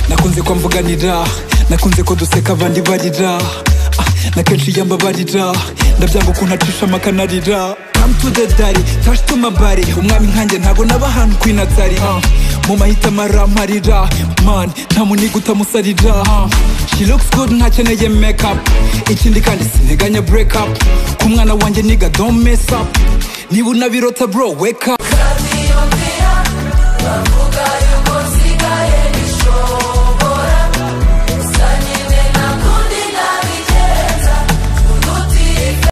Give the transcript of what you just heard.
nakunze ko mvuganira nakunze ko duseka abandi barira na kenshi yamba barira ndabyanga ukuntu acisha amakanarira come to the daddy touch to my body umwami nkanjye ntago naba ahantu kwinatari mu mahitamo aramarira man nta muniga utamusarira she looks good ntakeneye make up ikindi kandi sinteganya break up ku mwana wanjye niga don't mess up niba unabirota bro wake up